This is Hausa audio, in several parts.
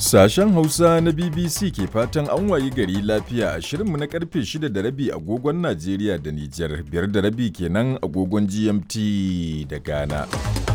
Sashen Hausa na BBC ke fatan an wayi gari lafiya a shirinmu na karfe 6 da rabi agogon Najeriya da Nijar, biyar da rabi kenan agogon GMT da Ghana.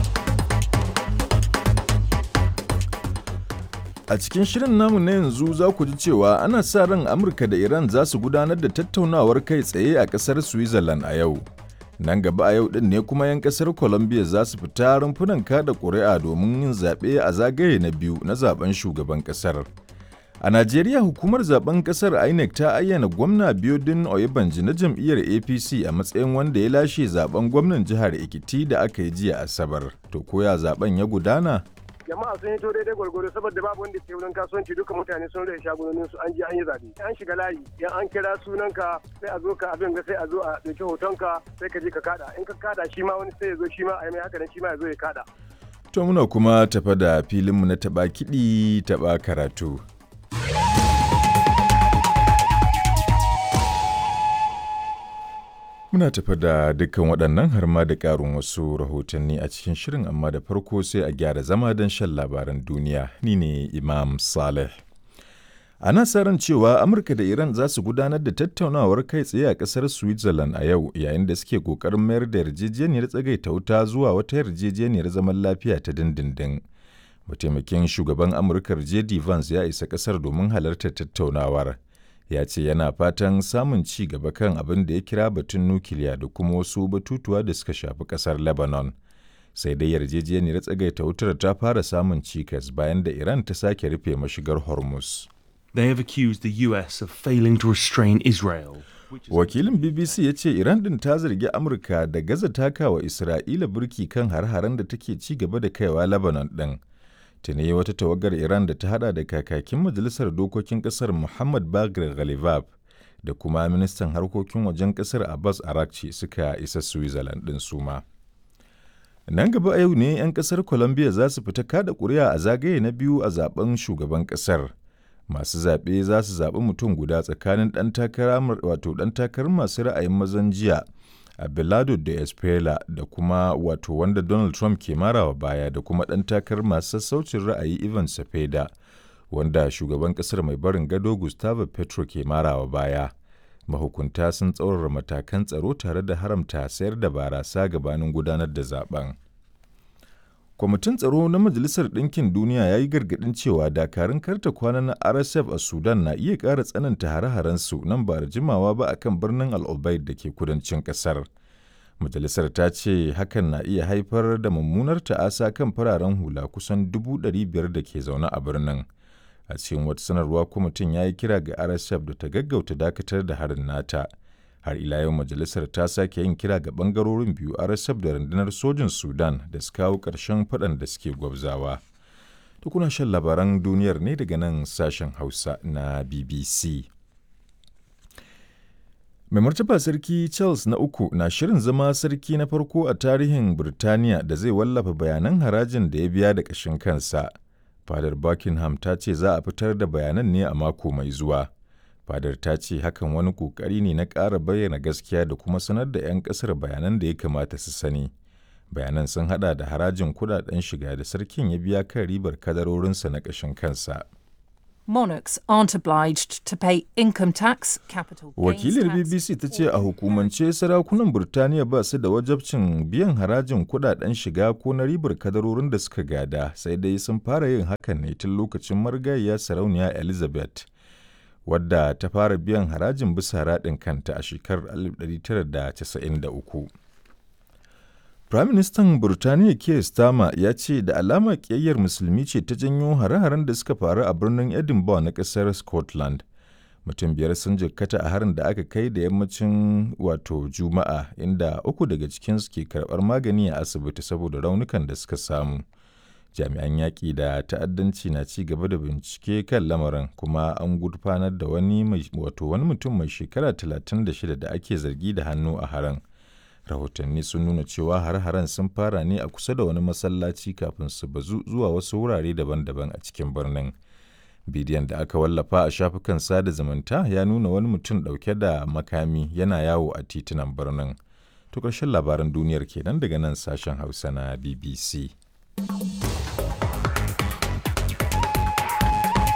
A cikin shirin namu na yanzu za ku ji cewa ana sa ran Amurka da Iran za su gudanar da tattaunawar kai tsaye a ƙasar Switzerland a yau. Nan gaba a yau ɗin ne kuma 'yan ƙasar Colombia za su fita rumfunan kada ƙuri'a domin yin zaɓe a zagaye na biyu na zaben shugaban ƙasar. A Najeriya hukumar zaben ƙasar INEC ta ayyana gwamna Biodun Oyebanji na jam'iyyar APC a matsayin wanda ya lashe zaben gwamnan jihar Ekiti da aka yi jiya Asabar. To koya zaben ya gudana? jama'a sun hito daidai gwargwaro saboda babu wanda ke wurin kasuwanci duka mutane sun rage shagunonin su an je an yi zabe an shiga layi yan an kira sunanka sai a zo ka abin ga sai a zo a dauki hotonka sai ka je ka kada in ka kada shi ma wani sai ya zo shi ma a yi mai haka nan shi ma ya zo ya kada To muna kuma tafa da filinmu na taɓa kiɗi taɓa karatu. Muna tafa da dukkan waɗannan har ma da ƙarin wasu rahotanni a cikin shirin amma da farko sai a gyara zama don shan labaran duniya. Ni ne Imam Saleh. Ana sa ran cewa Amurka da Iran za su gudanar da tattaunawar kai tsaye a ƙasar Switzerland a yau yayin da suke ƙoƙarin mayar da yarjejeniyar tsagaita wuta zuwa wata yarjejeniyar zaman lafiya ta dindindin. Mataimakin shugaban Amurkar J.D. Vance ya isa ƙasar domin halartar tattaunawar. Ya ce yana fatan samun ci gaba kan abin da ya kira batun nukiliya da kuma wasu batutuwa da suka shafi ƙasar Lebanon. Sai dai yarjejeniyar tsagaita wutar ta fara samun cikas bayan da Iran ta sake rufe mashigar Hormuz. They have accused the US of failing to restrain Israel. Wakilin BBC ya ce Iran din ta zargi Amurka da gaza takawa Isra'ila burki kan har-haren da take ci gaba da kaiwa Lebanon din. Tuni wata tawagar Iran da ta hada da kakakin Majalisar Dokokin Kasar Muhammad Bagir Ghalibab da kuma ministan harkokin wajen kasar Abbas Arakci suka isa Switzerland din suma. Nan gaba a yau ne 'yan kasar Colombia za su fita kada kuri'a a zagaye na biyu a zaben shugaban kasar. masu zaɓe za su zaɓi mutum guda tsakanin ɗan takara wato ɗan takarar masu ra'ayin mazan jiya Abelardo da Espela da kuma wato wanda Donald Trump ke marawa baya da kuma ɗan takarar masu sassaucin ra'ayi Ivan Cepeda wanda shugaban ƙasar mai barin gado Gustavo Petro ke marawa baya. Mahukunta sun tsaurara matakan tsaro tare da haramta sayar da barasa gabanin gudanar da zaben. kwamitin tsaro na majalisar ɗinkin duniya ya yi gargaɗin cewa dakarun karta kwana na rsf a sudan na iya ƙara tsananta hare-harensu nan ba da jimawa ba akan birnin al da ke kudancin ƙasar majalisar ta ce hakan na iya haifar da mummunar ta'asa kan fararen hula kusan dubu biyar da ke zaune a birnin a cikin wata sanarwa kwamitin ya yi kira ga rsf da ta gaggauta dakatar da harin nata har ila yau majalisar ta sake yin kira ga bangarorin biyu rsf da rundunar sojin sudan da su kawo ƙarshen faɗan da suke gwabzawa tukuna shan labaran duniyar ne daga nan sashen hausa na bbc mai martaba sarki charles na uku na shirin zama sarki na farko a tarihin birtaniya da zai wallafa bayanan harajin da ya biya da ƙashin kansa fadar buckingham ta ce za a fitar da bayanan ne a mako mai zuwa fadar ta ce hakan wani kokari ne na ƙara bayyana gaskiya da kuma sanar da 'yan ƙasar bayanan da ya kamata su sani bayanan sun hada da harajin kudaden shiga da sarkin ya biya kan ribar kadarorinsa na ƙashin kansa Monarchs aren't obliged to pay income tax, capital gains wakilar tax, bbc ta ce or a hukumance sarakunan burtaniya ba su da wajabcin biyan harajin kudaden shiga ko na ribar kadarorin da suka gada sai dai sun fara yin hakan ne tun lokacin marigayya sarauniya elizabeth wadda ta fara biyan harajin bisa raɗin kanta a shekarar 1993. Firaministan Burtaniya Keir Starmer ya ce da alama ƙiyayyar musulmi ce ta janyo hare-haren da suka faru a birnin Edinburgh na ƙasar Scotland. Mutum biyar sun jikkata a harin da aka kai da yammacin wato Juma'a inda uku daga cikinsu ke karɓar magani a asibiti saboda raunukan da suka samu. jami'an yaƙi da ta'addanci na ci gaba da bincike kan lamarin kuma an gurfanar da wani wato wani mutum mai shekara 36 da ake zargi da hannu a haran rahotanni sun nuna cewa har-haren sun fara ne a kusa da wani masallaci kafin su bazu zuwa wasu wurare daban-daban a cikin birnin bidiyon da aka wallafa a shafukan sada zumunta ya nuna wani mutum ɗauke da makami yana yawo a titunan birnin to ƙarshen labaran duniyar kenan daga nan sashen hausa na bbc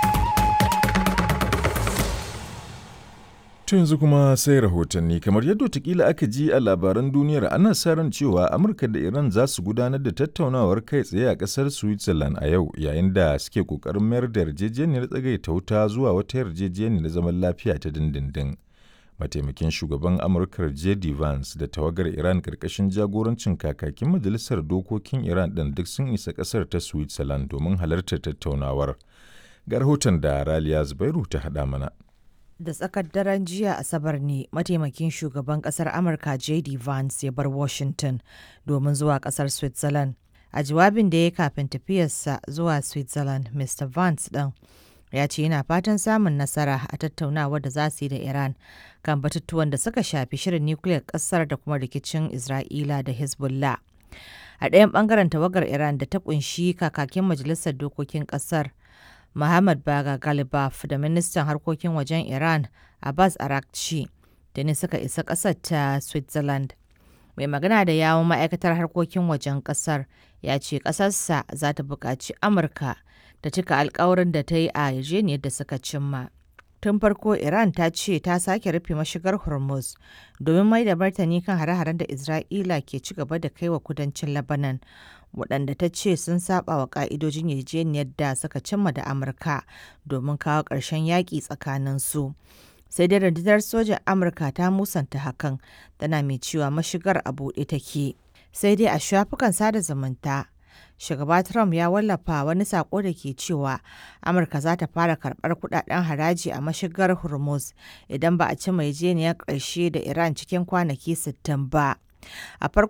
To yanzu kuma sai rahotanni kamar yadda watakila aka ji a labaran duniyar ana sa ran cewa Amurka da Iran za su gudanar da tattaunawar kai tsaye a ƙasar Switzerland a yau yayin da suke ƙoƙarin mayar da yarjejeniyar tsagaita wuta zuwa wata yarjejeniyar zaman lafiya ta dindindin. Mataimakin shugaban Amurkar J.D. Vance da tawagar Iran ƙarƙashin jagorancin kakakin Majalisar Dokokin Iran ɗin duk sun isa ƙasar ta Switzerland domin halartar tattaunawar. Ga rahoton da Raliya Zubairu ta haɗa mana. da tsakar daren jiya asabar ne mataimakin shugaban kasar amurka jd vance ya bar washington domin zuwa kasar switzerland a jawabin da ya kafin tafiyarsa zuwa switzerland mr vance ɗin ya ce yana fatan samun nasara a tattaunawa da za su yi da iran kan batutuwan da suka shafi shirin nukiliyar kasar da kuma rikicin isra'ila da hezbollah a ɗayan ɓangaren tawagar iran da ta kunshi kakakin majalisar dokokin ƙasar Muhammad Baga Galibaf da ministan harkokin wajen Iran Abbas Arakci da ne suka isa ƙasar ta Switzerland. Mai magana da yawon ma'aikatar harkokin wajen ƙasar ya ce ƙasarsa za ta buƙaci Amurka ta cika alkawarin da ta yi a yarjejeniyar da suka cimma. Tun farko Iran ta ce ta sake rufe mashigar Hormuz domin mai da martani kan hare-haren da Isra'ila ke ci gaba da kai wa kudancin Lebanon waɗanda ta ce sun saba wa ƙa'idojin yarjejeniyar da suka cimma da Amurka domin kawo ƙarshen yaƙi tsakanin su. Sai dai rundunar sojan Amurka ta musanta hakan tana mai cewa mashigar a buɗe take. Sai dai a shafukan sada zumunta shugaba Trump ya wallafa wani sako da ke cewa Amurka za ta fara karɓar kudaden haraji a mashigar Hormuz idan ba a ci yarjejeniyar ƙarshe da Iran cikin kwanaki 60 ba. A farkon